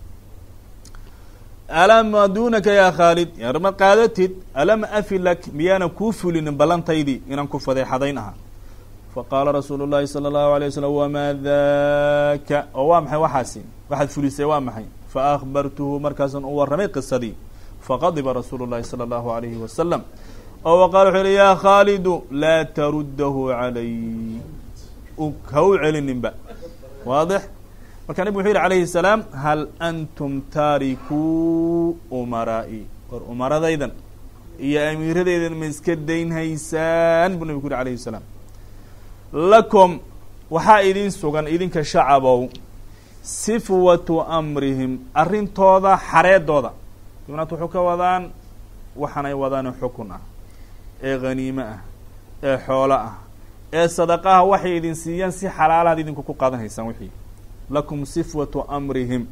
alama dunaka ya khaalid yarma qaadatid alam afilak miyaana kuu fulinin ballantaydii inaan ku fadeexadayn ahaa faqaala rasuulu llahi salى اllahu alيه waslm wamaa daka oo waa maxay waxaasi waxaad fulisay waa maxay faakbartuhu markaasan u warramay qisadii faqadiba rasuulu llahi salى اllahu alayhi wasalam oo waqala wuxuu yihi ya khaalidu laa taruddahu calay ha u celininba waadix marka nabig wuxuu yihi alayhi الsalaam hal antum taarikuu umaraa'i war umaradaydan iyo amiiradaydan ma iska daynhaysaan buu nabig ku yihi alayhi الsalaam lakum waxaa idin sugan idinka shacabow sifwatu amrihim arrintooda xareedooda dibnaat wuxuu ka wadaan waxaanay wadaan xukun ah ee haniime ah ee xoolo ah ee sadaqaha waxay idin siiyaan si xalaalaad idinku ku qaadan haysaan wixii lakum sifwatu amrihim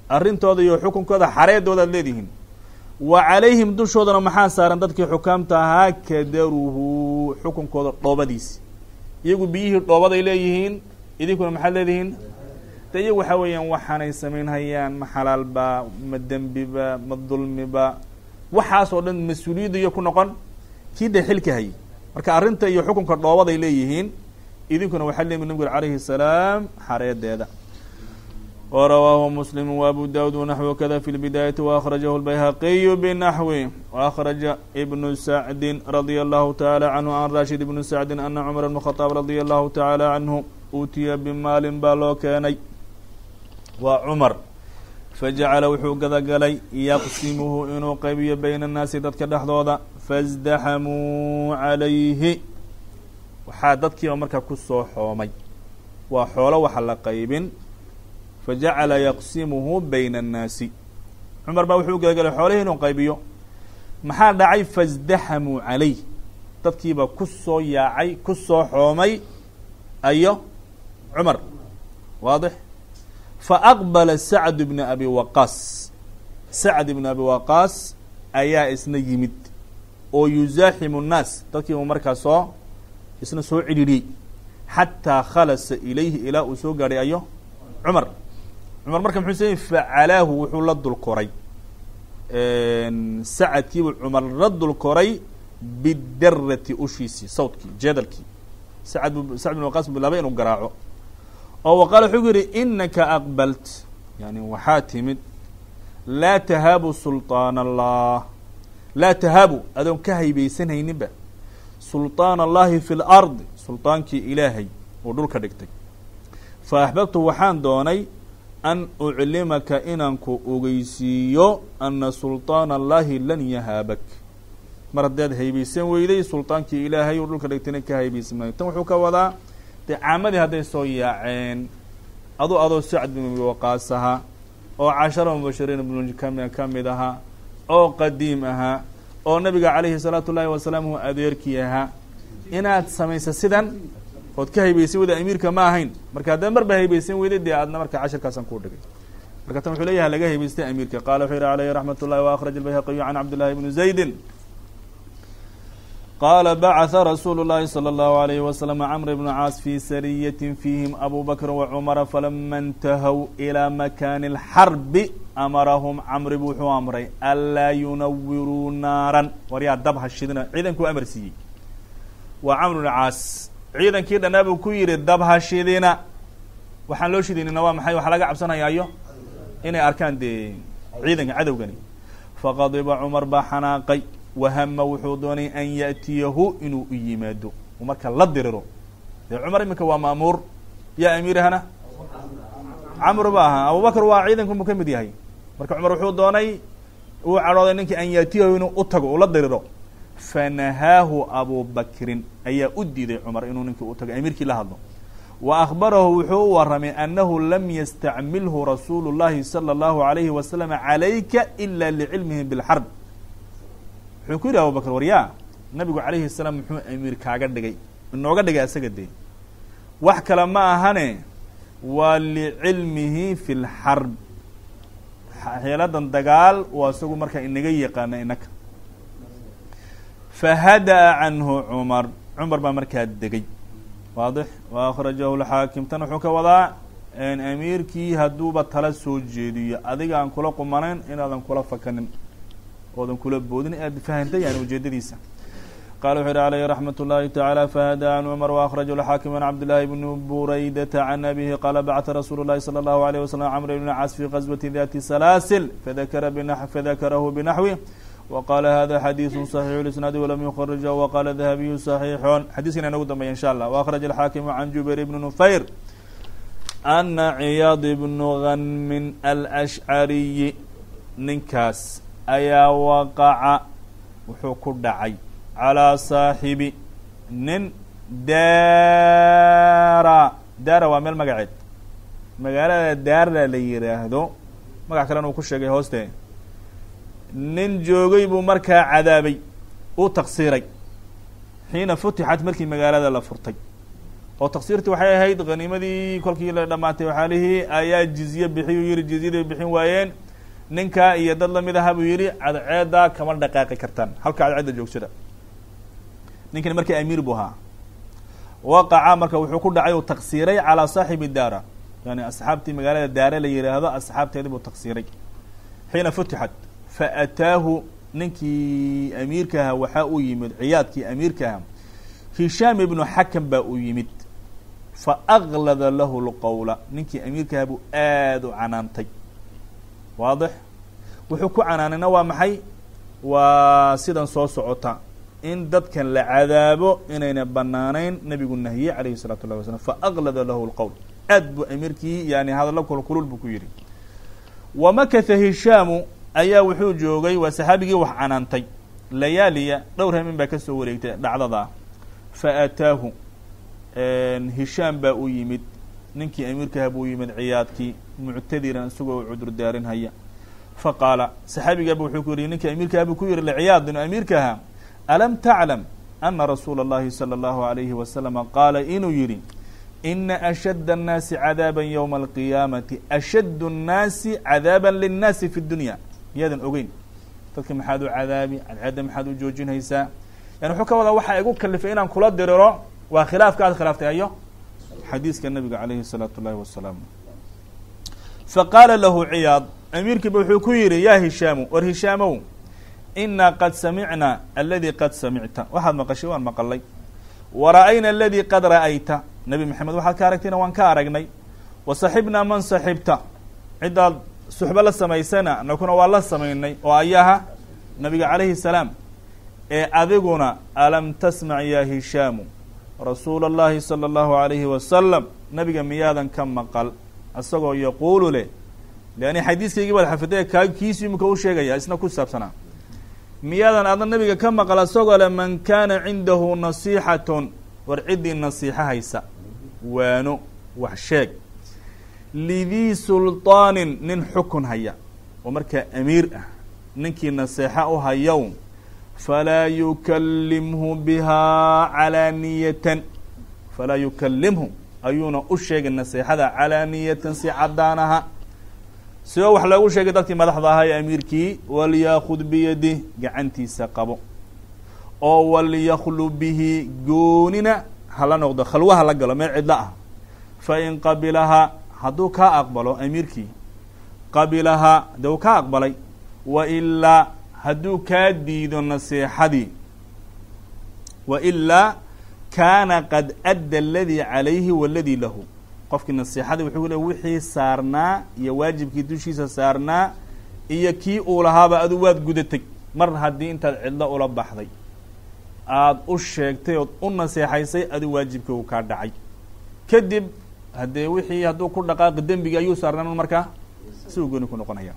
arrintooda iyo xukunkooda xareedooda ad leedihiin wa calayhim dushoodana maxaa saaran dadkii xukaamta ahaa kadaruhu xukunkooda dhoobadiisi iyagu biyihii dhoobaday leeyihiin idinkuna maxaad leedihiin de iyagu waxaa weeyaan waxaanay samaynhayaan ma xalaalba ma dembiba ma dulmiba waxaas oo dhan mas-uuliyadda iyo ku noqon kii de xilka hayay marka arrinta iyo xukunka dhoobaday leeyihiin idinkuna waxaa leeyihin nabig calayhi salaam xareedeeda وrawaahu msلm وabu dawud wnaxو kada fi اlbidaayaةi وأkrajahu الbayhaqiyu bnaxwi وأkraja ibn sacdi radي الlahu taعalى canhu can rashid ibn sacdi ana cmar bn khطاab radي الlahu taعalى canhu utiya bimaalin baa loo keenay waa cumar fajacala wuxuu gadagalay yaqsimuhu inuu qaybiyo bayna الnaasi dadka dhexdooda faاzdaxamuu عalayhi waxaa dadkiiba markaa kusoo xoomay waa xoolo waxa la qaybin fajacala yaqsimuhu bayna annaasi cumar baa wuxuu gadagalay xoolihii inuu qaybiyo maxaa dhacay faاzdaxamuu calayh dadkiiba ku soo yaacay ku soo xoomay ayo cumar waadix faaqbala sacd bn abi waqaas sacd ibn abi waqaas ayaa isna yimid oo yuzaaximu nnaas dadkiiba markaa soo isna soo cidhidhiyey xataa khalasa ilayhi ilaa uu soo gaadhay ayo cumar cumar marka muxuu samey facalaahu wuxuu la dul koray sacadkiibuu cumar la dul koray bidarati ushiisii sawdkii jeedalkii sacad bu sacd bin waqaas bilaabay inuu garaaco oo wa qaala wuxuu yihi inaka aqbalt yani waxaa timid laa tahaabu sulطaan allah laa tahaabu adoon ka haybaysanhayninba sulطaan allahi fi اlardi sulطaankii ilaahay uu dhulka dhigtay fa axbabtu waxaan doonay an uclimaka inaan ku ogeysiiyo ana sulطaan allahi lan yahaabak mar haddaad haybaysan weyday sulطaankii ilaahay uu dhulka dhigtayna ka haybaysan maayo tan wuxuu ka wadaa dee caamadii hadday soo yaaceen adu adoo sacd bin abi waqaas ahaa oo cashara mubashiriin bn kami ka mid ahaa oo qadiim ahaa oo nabiga calayhi salaatu ullaahi wasalaam uu adeerkii ahaa inaad samaysa sidan ood ka haybaysan weyda amiirka ma ahayn marka haddaad marba haybaysan weyday dee aadna marka cashirkaasaan kuu dhigay marka tan wuxuu leeyahay laga haybaystay amiirka qaala wuxuu yihi alayhi raxmat ullahi وakraj الbayhaqiyu can cabdillahi bni zaydi qala bacثa rasuulu الlahi slى الlahu عalayhi waslm cmr bn caas fi sariyat fiihim abu bakr wacumara falama اntahow ilى makani اlxarbi amarahum camri bu wuxuu amray anlaa yunawiruu naaran war yaa dab hashidina ciidankuu amar siiyey waa camr bn caas ciidankii dhanaa buu ku yihi dab hashidina waxaan loo shidaynina waa maxay waxaa laga cabsanayaayo inay arkaan dee ciidanka cadowgani faqadiba cumar baa xanaaqay wahama wuxuu doonay an yaأtiyahu inuu u yimaado uu marka la diriro dee cumar iminka waa maamuur yaa amiirahana camr ba ahaa abubakr waa ciidankan buu ka mid yahay marka cumar wuxuu doonay uu cadhooday ninkii an yaأtiyahu inuu u tago uu la diriro fanahaahu abu bakrin ayaa u diiday cumar inuu ninkii u tago amiirkii la hadlo wa akhbarahu wuxuu u waramay annahu lam yastacmilhu rasuulu llahi salى اllahu alayhi wasalam calayka ila licilmihi biاlxarb wuxuu ku yidhi abubakr waryaa nabigu calayhi salaam muxuu amiir kaaga dhigay inooga dhigay asaga dee wax kale ma ahane waa licilmihi fi lxarb xeeladan dagaal waa isagu markaa inaga yaqaana inaka fahada'a canhu cumar cumar baa markaa degay waadix wa akhrajahu lxaakim tan wuxuu ka wadaa amiirkii hadduuba tala soo jeediyo adiga aan kula qumanayn inaadan kula fakanin oodan kula boodin aad fahantay yani ujeedadiisa qala wuxu yihi alayhi raxmat اllahi taعalى fahada can cumar waأkraja xaakim an cabdالlahi bni buraydata can abihi qala bacta rasuulu الlahi salى الlahu عalيه waslm cmr bn cas fi qaswati dati salaasil fadakara fadakarahu binaxwi wqala hada xadiiثu صaxiix اisnaadi walam yukrija waqala dahabiyu صaxiixun xadiiskana inagu dambeya insha allah waأkraja alxaakimu can jubayr bni nufayr ana ciyaad bnu ganmin alأshcariyi ninkaas ayaa waqaca wuxuu ku dhacay calىa saaxibi nin daara daara waa meel magaceed magaalada daara la yiraahdo magac kalena uu ku sheegay hooste nin joogay buu markaa cadaabay uu taqsiiray xiina futixat markii magaalada la furtay oo taksiirtii waxay ahayd haniimadii kolkii la dhamaatay waxaalihii ayaa jizye bixiyuu yihi jizyadii bixin waayeen ninka iyo dad lamid aha buu yihi cadceeda kama dhaqaaqi kartaan halka cadceedda joogsada ninkani markii amiir buu ahaa waqaca marka wuxuu ku dhacay uu taksiiray calaa saaxibi daara yani asxaabtii magaalada daare la yihaahdo asxaabteedii buu taksiiray xiina futixat faataahu ninkii amiirka ahaa waxaa uu yimid ciyaadkii amiirka ahaa hishaam ibnu xakam baa uu yimid faaglada lahu lqowla ninkii amiirka ahaa buu aada u canaantay waadix wuxuu ku canaanayna waa maxay waa sidan soo socota in dadkan la cadaabo inayna banaanayn nabigu nahiyey calayhi الsalatu llahi wasalam faaglada lahu lqowl aad buu amiirkii yani hadallo kulkulul buu ku yihi wamakatha hishaamu ayaa wuxuu joogay waa saxaabigii wax canaantay layaaliya dhowr hamin baa kasoo wareegtay dhacdada faataahu hishaam baa u yimid ninkii amiirkaha buu yimid ciyaadkii muctadiran isagoo cudur daarinhaya faqaala saxaabigaaba wuxuu ku yihi ninkii amiirkaha buu ku yihi lciyaad inu amiirkaha alam taclam ana rasuula اllahi salى اllahu alayhi wasalama qaala inuu yihi ina ashad الnaasi cadaaba ywma alqiyaamati ashad الnaasi cadaaba linnaasi fi dunya miyaadan ogeyn dadka maxaad u cadaabi cadceedda maxaad u joojinaysaa yani wuxuu ka wadaa waxaa igu kalifay inaan kula diriro waa khilaafka aad khilaaftay ayo xadiiska nabiga calayhi الsalaatu اllahi wasalaam faqaala lahu ciyaad amiirkiiba wuxuu ku yihi ya hishaamu war hishaamow inaa qad samicna aladi qad samicta waxaad maqashay waan maqalay wara'ayna aladi qad ra'ayta nebi maxamed waxaad ka aragtayna waan ka aragnay wasaxibnaa man saxibta ciddaad suxbo la samaysana nakuna waa la samaynay oo ayaha nabiga calayhi salaam ee adiguna alam tasmac ya hishaamu rasuula اllahi salى اllahu alayhi wasalam nabiga miyaadan ka maqal isagoo yaquulu leh leanni xadiiskaygii baad xafiday kaa kiisu imika u sheegaya isna ku saabsanaa miyaadan adna nabiga ka maqal isagoo le man kaana cindahu nasiixatun war ciddii nasiixo haysa waano wax sheeg lidii sulطaanin nin xukun haya oo markaa amiir ah ninkii naseexo u hayow falaa yukalimhu bihaa calaaniyatan falaa yukalimhu ayuuna u sheegay naseexada calaaniyatan si caddaanaha sidoo wax loogu sheegay dadkii madaxda ahaa ee amiirkii walyaakud biyadih gacantiisa qabo oo walyaklu bihi goonina hala noqdo khalwaha la galo meel cidlo ah fain qabilahaa hadduu kaa aqbalo amiirkii qabilahaa de uu kaa aqbalay wa ilaa hadduu kaa diido naseexadii wa ilaa kaana qad adda aladii calayhi waladii lahu qofkii naseexadii wuxuu le wixii saarnaa iyo waajibkii dushiisa saarnaa iyo kii uu lahaaba adu waad gudatay mar haddii intaad cidlo ula baxday aada u sheegtay ood u naseexaysay adu waajibkii uu kaa dhacay kadib haddee wixii hadduu ku dhaqaaqi dembigi ayuu saarnaan markaa si uu gooni ku noqonaya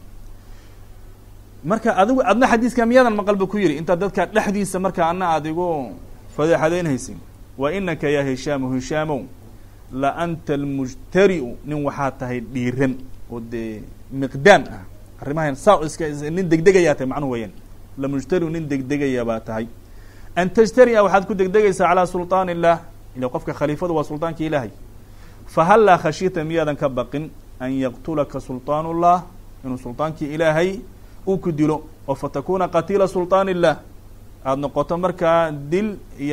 marka adigu adna xadiiska miyaadan maqal bu ku yihi intaad dadka dhexdiisa marka ana aada igu fadeexadaynhaysin wa inaka ya hishaamu hishaamow la anta almujtari'u nin waxaa tahay dhiiran oo dee miqdaan ah arrimahan saa iska nin degdegayaa tahay macnuhu weyaan lamujtariu nin degdegaya baa tahay an tajtari'a waxaad ku degdegaysaa calaa sulطaan illah ila qofka khaliifadu waa sulطaanka ilaahay fahallaa khashita miyaadan ka baqin an yaqtulaka sulطaan اllah inuu sulطaankii ilaahay uu ku dilo oo fatakuna qatiila sulطaan illah aada noqoto markaa dil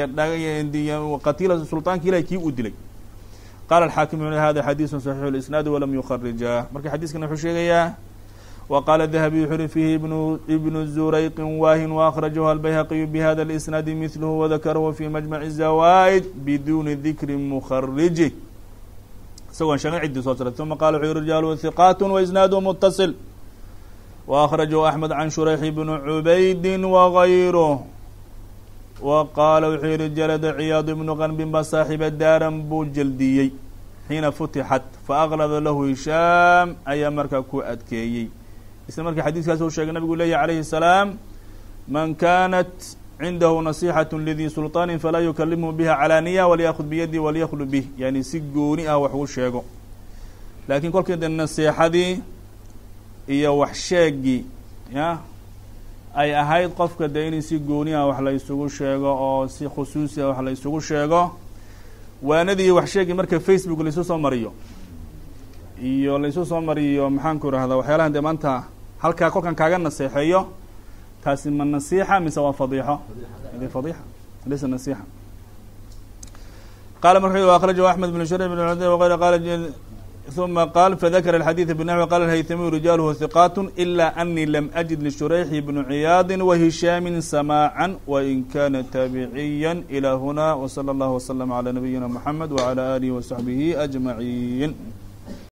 iyo qatiila sulطaanka ilahay kii uu dilay qala alxaakim hada xadiisu صaxiixu اlisnaad walam yukharijaah marka xadiiskan wuxuu sheegayaa wa qaala dahabiy wuxu uhi fiihi ibnu ibnu zurayqin waahin waakhrajahu albayhaqiyu bihada اlisnaadi mithluhu wadakarahu fi majmaci zawaid biduni dikri mukhariji isagoon sheegin ciddii soo saray uma qala wuxuu yihi rijaalu hiqaat waisnaadu mutasil waأkhrajahu axmed can shurayx bni cubaydi wagayruh wa qaala wuxuu yihi jalada ciyaad ibnu qanbin ba saaxiba daaran buu jeldiyey xiina futixat faaklada lahu hishaam ayaa markaa ku adkeeyey isla markii xadiiskaas uu sheegay nabigu leeyahy alayhi الsalaam man kanat cindahu nasixaة lidii sulطaani falaa yukalimhu biha calaaniya walyakud biyadi walyaklu bih yani si gooni ah wax uu sheego laakiin kolkii de naseexadii iyo wax sheegii ya ay ahayd qofka de in si gooni ah wax la isugu sheego oo si khusuusi ah wax la isugu sheego waanadii wax sheegi marka facebook laisu soo mariyo iyo laisu soo mariyo maxaan ku irahdaa waxyaalahan dee maanta halkaa kolkan kaaga naseexeeyo taasi ma nasiixa mise waa fadiixo de fadiixa laysa nasiixa qala marka akrajahu axmed bn shurayb bn wغayr qala ثuma qal fadakra الxadيث bنحو qala الhaytamiyu rijaalhu hiqaat إla أnii lam أجid lshurayxi bn ciyaadi وhishaami samاعا وin kana taabiciya إlى huna وslى اllah وsلم عlى nabiyina mحamed وعlى آlihi وصaxbihi أجmaعin